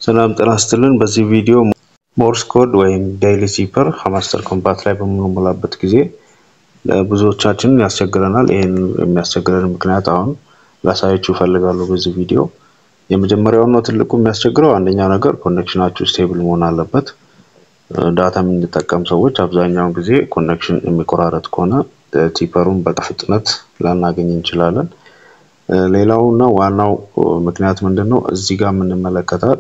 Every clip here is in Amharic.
ሰላም ጤና ይስጥልን። በዚህ ቪዲዮ ሞርስ ኮድ ወይም ዴይሊ ሲፐር ከማስተር ኮምፓት ላይ በምንሞላበት ጊዜ ብዙዎቻችንን ያስቸግረናል። ይህን የሚያስቸግረን ምክንያት አሁን ላሳያችሁ እፈልጋለሁ በዚህ ቪዲዮ። የመጀመሪያውና ትልቁ የሚያስቸግረው አንደኛው ነገር ኮኔክሽናችሁ ስቴብል መሆን አለበት። ዳታ የምንጠቀም ሰዎች አብዛኛውን ጊዜ ኮኔክሽን የሚቆራረጥ ከሆነ ቲፐሩን በፍጥነት ላናገኝ እንችላለን። ሌላው እና ዋናው ምክንያት ምንድን ነው? እዚህ ጋር የምንመለከታት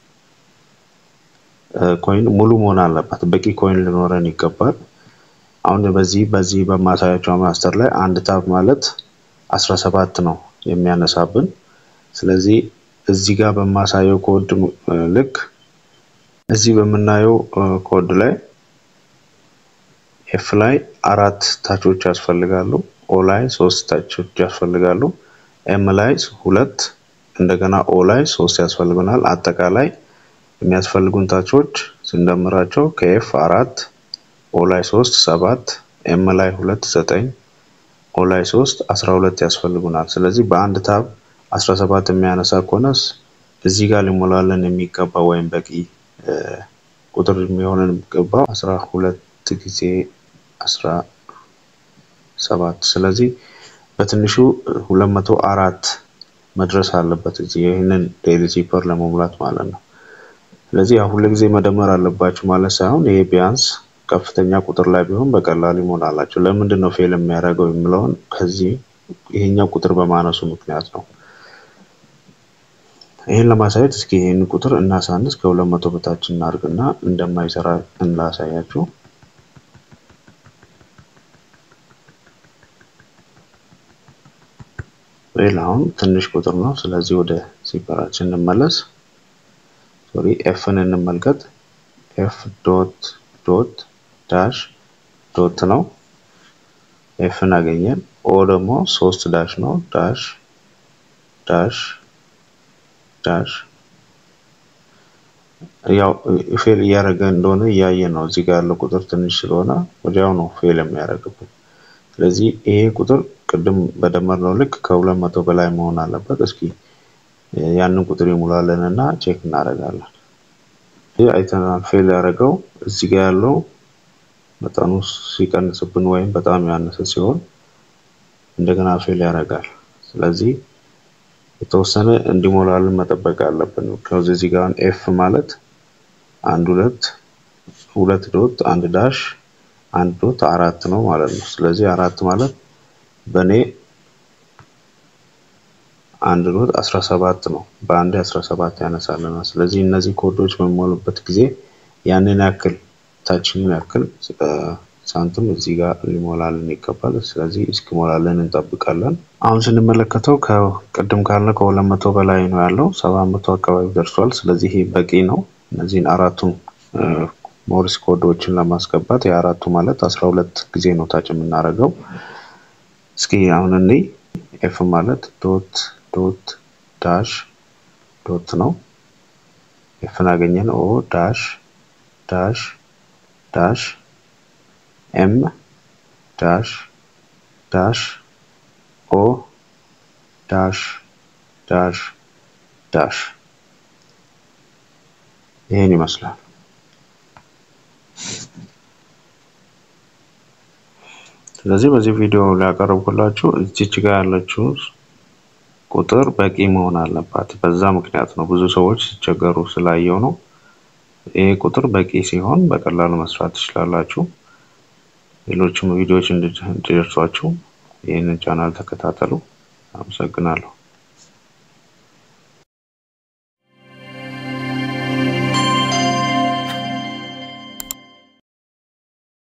ኮይን ሙሉ መሆን አለባት። በቂ ኮይን ሊኖረን ይገባል። አሁን በዚህ በዚህ በማሳያቸው ማስተር ላይ አንድ ታብ ማለት አስራ ሰባት ነው የሚያነሳብን። ስለዚህ እዚህ ጋር በማሳየው ኮድ ልክ እዚህ በምናየው ኮድ ላይ ኤፍ ላይ አራት ታቾች ያስፈልጋሉ። ኦ ላይ ሶስት ታቾች ያስፈልጋሉ። ኤም ላይ ሁለት እንደገና ኦ ላይ ሶስት ያስፈልጉናል። አጠቃላይ የሚያስፈልጉን ታቾች ስንደምራቸው ከኤፍ አራት ኦ ላይ ሶስት ሰባት ኤም ላይ ሁለት ዘጠኝ ኦ ላይ ሶስት አስራ ሁለት ያስፈልጉናል። ስለዚህ በአንድ ታብ አስራ ሰባት የሚያነሳ ከሆነስ እዚህ ጋር ሊሞላለን የሚገባ ወይም በቂ ቁጥር የሚሆንን የሚገባው አስራ ሁለት ጊዜ አስራ ሰባት ስለዚህ በትንሹ ሁለት መቶ አራት መድረስ አለበት እዚህ ይህንን ዴይሊ ሲፐር ለመሙላት ማለት ነው። ስለዚህ ያው ሁሉ ጊዜ መደመር አለባችሁ ማለት ሳይሆን ይሄ ቢያንስ ከፍተኛ ቁጥር ላይ ቢሆን በቀላሉ ይሞላላችሁ። ለምንድን ነው ፌል የሚያደርገው የሚለውን ከዚህ ይሄኛው ቁጥር በማነሱ ምክንያት ነው። ይህን ለማሳየት እስኪ ይህን ቁጥር እናሳንስ ከሁለት መቶ በታች እናድርግና እንደማይሰራ እንላሳያችሁ። ሌላ አሁን ትንሽ ቁጥር ነው። ስለዚህ ወደ ሲፐራችን እንመለስ። ሶሪ ኤፍን እንመልከት። ኤፍ ዶት ዶት ዳሽ ዶት ነው። ኤፍን አገኘን። ኦ ደግሞ ሶስት ዳሽ ነው። ዳሽ ዳሽ ዳሽ ያው ፌል እያደረገ እንደሆነ እያየ ነው። እዚህ ጋር ያለው ቁጥር ትንሽ ስለሆነ ወዲያው ነው ፌል የሚያደርግብን። ስለዚህ ይሄ ቁጥር ቅድም በደመርነው ልክ ከሁለት መቶ በላይ መሆን አለበት። እስኪ ያንን ቁጥር ይሙላለን እና ቼክ እናደርጋለን። ይህ አይተናል። ፌል ያደረገው እዚህ ጋር ያለው መጠኑ ሲቀንስብን ወይም በጣም ያነሰ ሲሆን እንደገና ፌል ያደርጋል። ስለዚህ የተወሰነ እንዲሞላልን መጠበቅ አለብን። ከዚህ እዚህ ጋር ኤፍ ማለት አንድ ሁለት ሁለት ዶት አንድ ዳሽ አንድ ዶት አራት ነው ማለት ነው። ስለዚህ አራት ማለት በእኔ አንድ ዶት 17 ነው። በአንድ 17 ያነሳልናል። ስለዚህ እነዚህ ኮዶች በሚሞሉበት ጊዜ ያንን ያክል ታችንን ያክል ሳንቲም እዚህ ጋር ሊሞላልን ይገባል። ስለዚህ እስኪሞላልን እንጠብቃለን። አሁን ስንመለከተው ከቅድም ካልነው ከሁለት መቶ በላይ ነው ያለው፣ ሰባት መቶ አካባቢ ደርሷል። ስለዚህ ይሄ በቂ ነው። እነዚህን አራቱን ሞሪስ ኮዶችን ለማስገባት የአራቱ ማለት አስራ ሁለት ጊዜ ነው ታች የምናደርገው። እስኪ አሁን እኔ ኤፍ ማለት ዶት ዶት ዳሽ ዶት ነው። ኤፍን አገኘን። ኦ ዳሽ ዳሽ ዳሽ ኤም ዳሽ ዳሽ ኦ ዳሽ ዳሽ ዳሽ ይሄን ይመስላል። ስለዚህ በዚህ ቪዲዮ ሊያቀርብኩላችሁ እዚች ጋር ያለችው ቁጥር በቂ መሆን አለባት። በዛ ምክንያት ነው ብዙ ሰዎች ሲቸገሩ ስላየው ነው። ይሄ ቁጥር በቂ ሲሆን በቀላሉ መስራት ትችላላችሁ። ሌሎችም ቪዲዮዎች እንዲደርሷችሁ ይህንን ቻናል ተከታተሉ። አመሰግናለሁ።